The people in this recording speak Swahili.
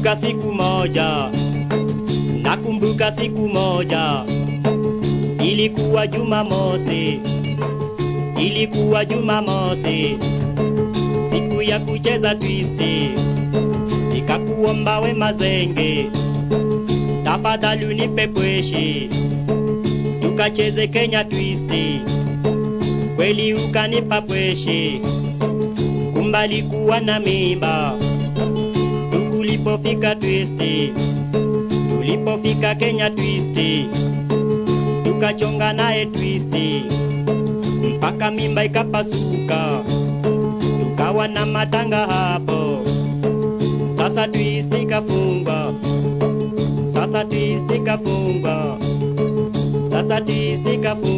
Nakumbuka siku moja, nakumbuka siku moja, ilikuwa Jumamosi, ilikuwa Jumamosi, siku ya kucheza twisti, nikakuomba we mazenge, tafadhali unipe pweshi, tukacheze Kenya twisti, kweli ukanipa pweshi, kumbali kuwa na mimba tulipofika twisti, tulipofika Kenya twisti, tukachonga naye twisti mpaka mimba ikapasuka, tukawa na matanga hapo. Sasa twisti kafunga, sasa twisti kafunga, sasa twisti kafunga.